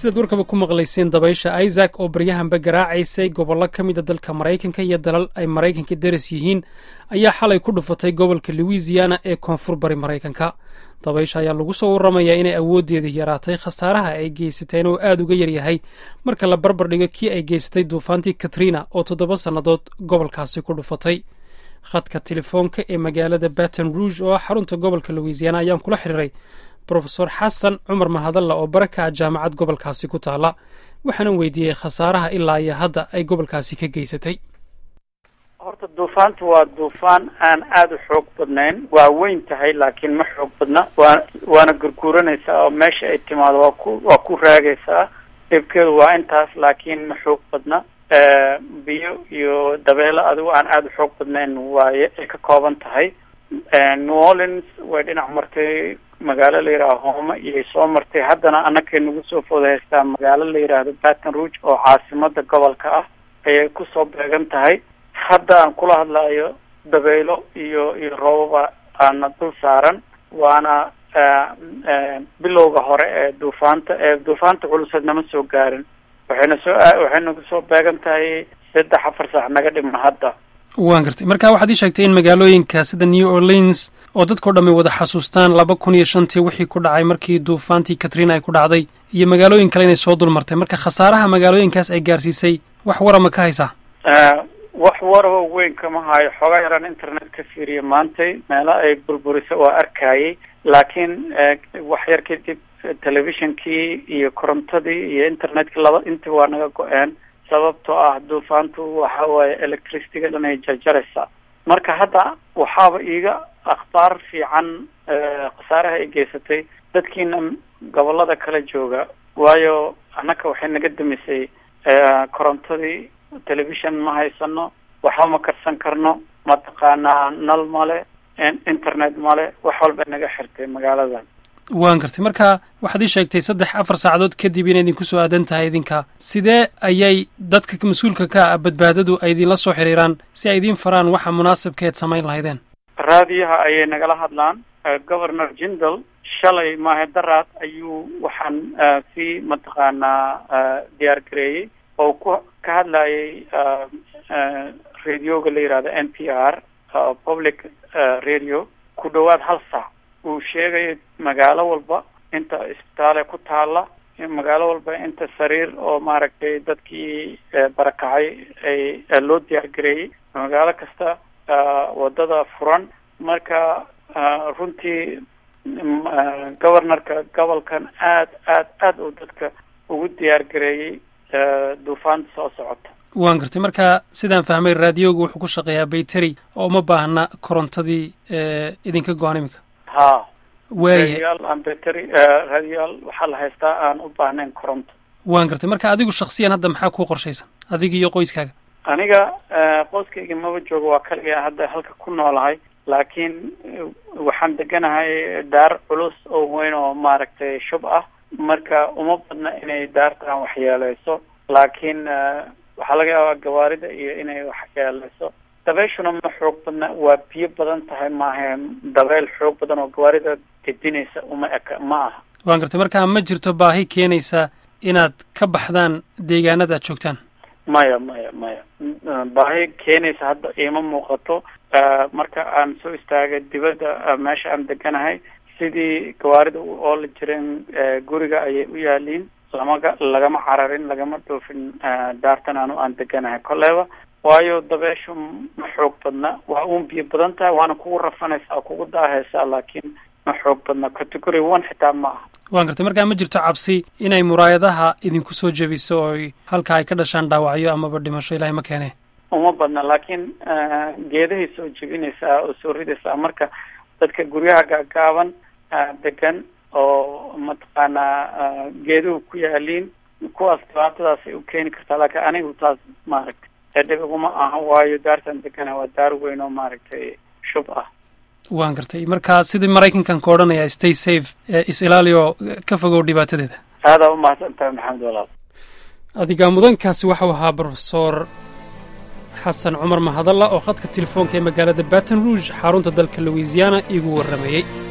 sidaad warkaba ku maqlayseen dabaysha isaac oo baryahanba garaacaysay gobollo ka mida dalka maraykanka iyo dalal ay maraykanka daras yihiin ayaa xalay ku dhufatay gobolka louisiana ee koonfur bari maraykanka dabaysha ayaa lagu soo warramayaa inay awooddeeda yaraatay khasaaraha ay geysateen oo aad uga yaryahay marka la barbar dhigo kii ay geysatay duufaantii katrina oo toddoba sannadood gobolkaasi ku dhufatay khadka telefoonka ee magaalada baton rouge oo ah xarunta gobolka louisiana ayaan kula xiriiray brofesor xasan cumar mahadalla oo baraka ah jaamacad gobolkaasi ku taala waxaanan weydiiyey khasaaraha ilaa iyo hadda ay gobolkaasi ka geysatay horta duufaantu waa duufaan aan aada u xoog badnayn waa weyn tahay laakiin ma xoog badna waa waana gurguuranaysaa oo meesha ay timaado waa ku waa ku raagaysaa dhibkeedu waa intaas laakiin ma xoog badna biyo iyo dabeelo adigu aan aada u xoog badnayn waaye ay ka kooban tahay new orleans way dhinac martay magaalo la yidhahdo hoome iyay soo martay haddana annakay nagu soo fooda haystaa magaalo la yidhaahdo baton rouge oo caasimada gobolka ah ayay kusoo beegan tahay hadda aan kula hadlayo dabaylo iyo iyo roobaba aana dul saaran waana bilowga hore ee duufaanta ee duufaanta culuseed nama soo gaarin waxayna soo waxay nagu soo beegan tahay saddex afar saac naga dhiman hadda waan gartay marka waxaad ii sheegtay in magaalooyinka sida new orleans oo dadkao dhamay wada xasuustaan laba kun iyo shantii wixii ku dhacay markii duufaantii katrina ay ku dhacday iyo magaalooyin kale inay soo dulmartay marka khasaaraha magaalooyinkaas ay gaarsiisay wax warama ka haysaa wax waraba weyn kama hayo xoogaa yaraan internet ka fiiriya maantay meelo ay burburisa waa arkayay laakiin wax yar kadib telefishonkii iyo korontadii iyo internetka laba intii waa naga go-een sababtoo ah duufaantu waxa waaye electricityga dhan ay jarjaraysaa marka hadda waxaaba iiga akhbaar fiican khasaaraha ay geysatay dadkiina gobolada kala jooga waayo annaka waxay naga damisay korontadii television ma haysano waxba ma karsan karno mataqaanaa nal male internet male wax walba naga xirtay magaaladan waan gartay marka waxaad ii sheegtay saddex afar saacadood kadib inay idinku soo aadan tahay idinka sidee ayay dadka mas-uulka ka ah badbaadadu ay idinla soo xiriiraan si ay idiin faraan waxa munaasibkeed samayn lahaydeen raadiyaha ayay nagala hadlaan governor jindal shalay maahe daraad ayuu waxaan si mataqaanaa diyaar gareeyey oo ku ka hadlayay radioga la yihahdo n p r public radio ku dhawaad hal saac uu sheegayo magaalo walba inta isbitaale ku taala magaalo walba inta sariir oo maaragtay dadkii barakacay ay loo diyaar gareeyey magaalo kasta wadada furan marka runtii governorka gobolkan aad aad aad uu dadka ugu diyaar gareeyey duufaanta soo socota waan gartay marka sidaan fahmay raadiogu wuxuu ku shaqeeyaa bayteri oo uma baahna korontadii idinka go-an iminka ha waaya raadiyaal aan bateri raadiyaal waxaa la haystaa aan u baahnayn koronto waan gartay marka adigu shaksiyan hadda maxaa kuu qorshaysan adiga iyo qoyskaaga aniga qoyskayga maba joogo waa kaliya hadda halka ku noolahay laakiin waxaan deganahay daar culus oo weyn oo maaragtay shub ah marka uma badna inay daartaan waxyeeleyso laakiin waxaa laga yaabaa gawaarida iyo inay waxyeeleyso dabayshuna ma xoog badna waa biyo badan tahay maahe dabeyl xoog badan oo gawaarida gedinaysa uma eka ma aha waan gartay marka ma jirto baahi keenaysa inaad ka baxdaan deegaanada aad joogtaan maya maya maya baahi keenaysa hadda iima muuqato marka aan soo istaagay dibadda meesha aan deganahay sidii gawaarida u oola jireen guriga ayay u yaaliin lamaga lagama cararin lagama dhoofin daartan anu aan deganahay kolleyba waayo dabeeshu ma xoog badna waa uun biyo badan tahay waana kugu rafanaysaa kugu daahaysaa laakiin ma xoog badna category one xitaa ma aha waan gartay markaa ma jirto cabsi inay muraayadaha idinku soo jebiso ooy halka ay ka dhashaan dhaawacyo amaba dhimasho ilahay ma keene uma badna laakiin geedahay soo jebinaysaa oo soo ridaysaa marka dadka guryaha gaagaaban degan oo mataqaanaa geeduhu ku yaaliin kuwaas dhibaatadaas ay u keeni kartaa laakiin anigu taas maaragtay edhibiguma aha waayo daartan degana waa daar weyn oo maaragtay shub ah waan gartay marka sidii maraykankan ka odhanaya stay safe is ilaaliyo ka fogow dhibaatadeeda aadaa umahadsan tahay maxamed walaal adiga mudankaasi waxau ahaa brofesor xasan cumar mahadalla oo khadka telefoonka ee magaalada baton rouge xarunta dalka louisiana iigu warrameeyey